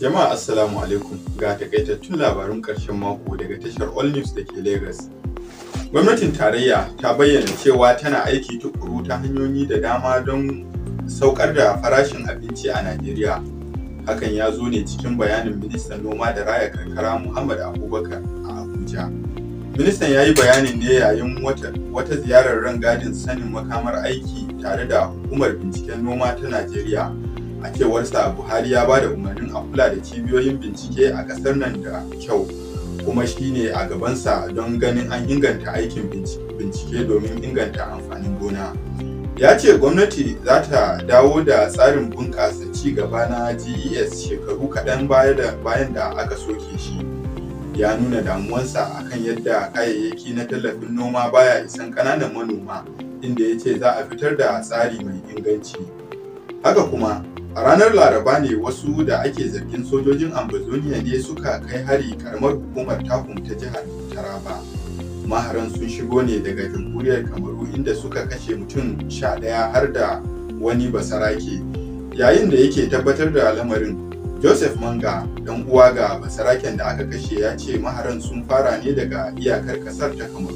Jama'a Assalamu alaikum ga takaitattun labarun ƙarshen mako daga tashar All News da ke Lagos. Gwamnatin tarayya ta bayyana cewa tana aiki tukuru ta hanyoyi da dama don saukar da farashin abinci a Najeriya. Hakan ya zo ne cikin bayanin ministan noma da raya karkara Muhammad Abubakar a Abuja. Ministan ya yi bayanin ne yayin wata, wata ziyarar rangadin sanin makamar aiki tare da hukumar binciken noma ta Najeriya. a cewarsa buhari ya ba da umarnin a kula da cibiyoyin bincike a ƙasar nan da kyau kuma shine a gabansa don ganin an inganta aikin bincike domin inganta amfanin gona ya ce gwamnati za ta dawo da tsarin bunƙasa ci gaba na ges shekaru kaɗan bayan da aka soke shi ya nuna damuwansa akan yadda kayayyaki na tallafin noma baya isan ƙananan manoma inda ya ce za a fitar da tsari mai inganci haka kuma A ranar Laraba ne wasu da ake zargin sojojin Ambazonia ne suka kai hari karamar hukumar takum ta jihar Taraba. Maharan sun shigo ne daga jamhuriyar Kamaru inda suka kashe mutum sha ɗaya har da wani basarake. Yayin da yake tabbatar da lamarin, Joseph Manga, dan uwa ga basaraken da aka kashe ya ce maharan sun fara ne daga iyakar ƙasar ta Kamaru.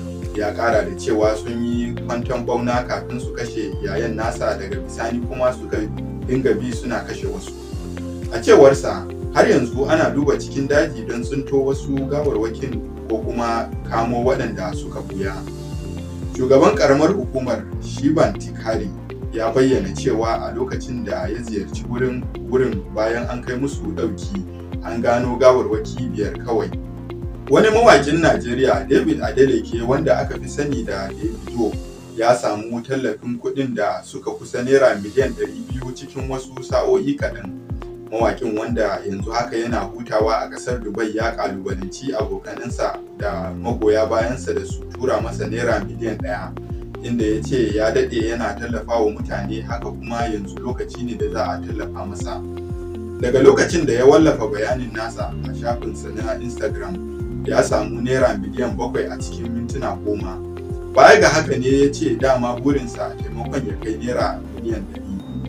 Ya ƙara da cewa sun yi kwanton bauna kafin su kashe yayan nasa daga bisani kuma suka dinga bi suna kashe wasu a cewarsa har yanzu ana duba cikin daji don tsinto wasu gawarwakin ko kuma kamo waɗanda suka buya shugaban karamar hukumar shiban tikari ya bayyana cewa a lokacin da ya ziyarci wurin wurin bayan an kai musu ɗauki an gano gawarwaki biyar kawai wani mawakin najeriya david adeleke wanda aka fi sani da davido ya samu tallafin kuɗin da suka kusa naira miliyan 200 cikin wasu sa'o'i kaɗan. Mawaƙin wanda yanzu haka yana hutawa a ƙasar Dubai ya ƙalubalanci abokanansa da magoya bayansa da su tura masa naira miliyan ɗaya. Inda ya ce ya daɗe yana tallafa wa mutane haka kuma yanzu lokaci ne da za a tallafa masa. Daga lokacin da ya wallafa bayanin nasa a shafinsa na Instagram ya samu naira miliyan bakwai a cikin mintuna goma. baya ga haka ne ya ce dama burinsa taimakon ya kai naira miliyan ɗari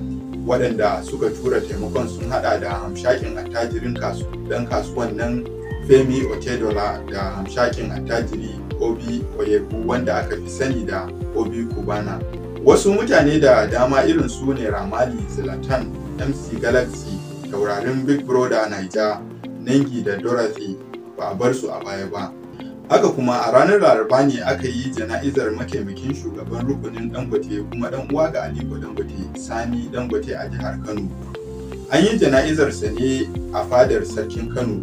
waɗanda suka tura taimakon sun hada da hamshakin attajirin dan kasuwan nan femi otedola da hamshakin attajiri obi oyebu wanda aka fi sani da obi kubana wasu mutane da dama irin su ne ramali zlatan mc galaxy taurarin big brother naija nangi da dorothy ba a bar su a baya ba haka kuma a ranar laraba ne aka yi jana'izar mataimakin shugaban rukunin dangote kuma dan uwa ga aliko dangote sani dangote a jihar kano an yi jana'izarsa ne a fadar sarkin kano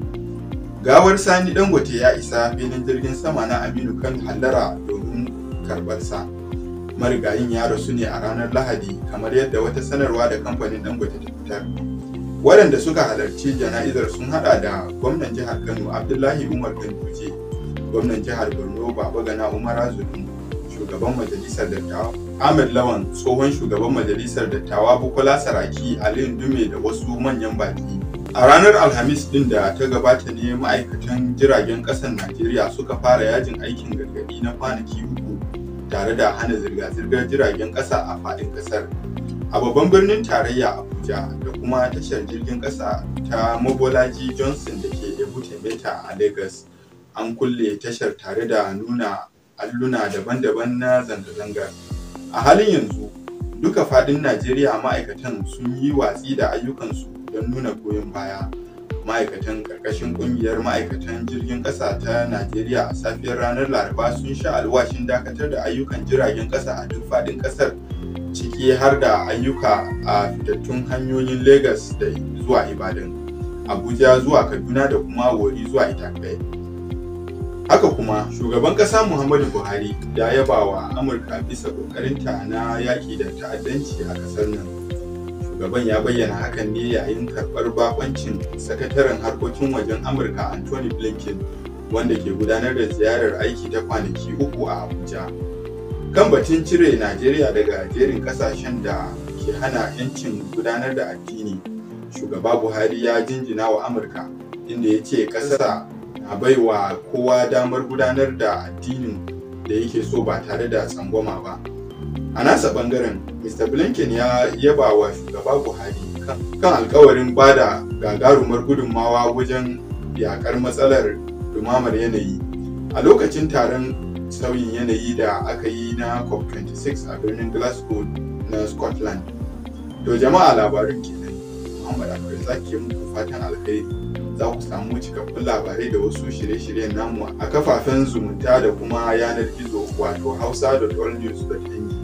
gawar sani dangote ya isa filin jirgin sama na aminu kano hallara domin karbarsa marigayin ya rasu ne a ranar lahadi kamar yadda wata sanarwa da kamfanin dangote ta fitar waɗanda suka halarci jana'izar sun hada da gwamnan jihar kano abdullahi umar ganduje gwamnan jihar borno baba gana umar azudin shugaban majalisar dattawa ahmed lawan tsohon shugaban majalisar dattawa bukola saraki aliyu dume da wasu manyan baki a ranar alhamis din da ta gabata ne ma'aikatan jiragen ƙasar najeriya suka fara yajin aikin gargaɗi na kwanaki uku tare da hana zirga-zirgar jiragen ƙasa a faɗin ƙasar a babban birnin tarayya abuja da kuma tashar jirgin ƙasa ta mobolaji johnson da ke ebute meta a lagos an kulle tashar tare da nuna alluna daban-daban na zanga-zangar a halin yanzu duka fadin najeriya ma'aikatan sun yi watsi da ayyukansu don nuna goyon baya ma'aikatan karkashin kungiyar ma'aikatan jirgin kasa ta najeriya a safiyar ranar laraba sun sha alwashin dakatar da ayyukan jiragen kasa a duk fadin kasar ciki har da ayyuka a fitattun hanyoyin lagos da zuwa ibadan abuja zuwa kaduna da kuma wori zuwa itakai haka kuma shugaban kasa muhammadu buhari ya yaba wa amurka bisa kokarinta na yaƙi da ta'addanci a ƙasar nan shugaban ya bayyana hakan ne yayin karɓar bakoncin sakataren harkokin wajen amurka anthony blinken wanda ke gudanar da ziyarar aiki ta kwanaki uku a abuja kan batun cire najeriya daga jerin kasashen da ke hana 'yancin gudanar da addini shugaba buhari ya jinjina wa amurka inda ya ce ƙasa a baiwa kowa damar gudanar da addinin da yake so ba tare da tsangwama ba a nasa bangaren mr blinken ya yaba wa shugaba buhari kan alkawarin bada gagarumar gudunmawa wajen yakar matsalar dumamar yanayi a lokacin taron sauyin yanayi da aka yi na cop26 a birnin glasgow na scotland to jama'a labarin kenan muhammad akwai zaki muku fatan alkhairi za ku samu cikakkun labarai da wasu shirye-shiryen namu a kafafen zumunta da kuma yanar gizo wato hausa.allnews.ng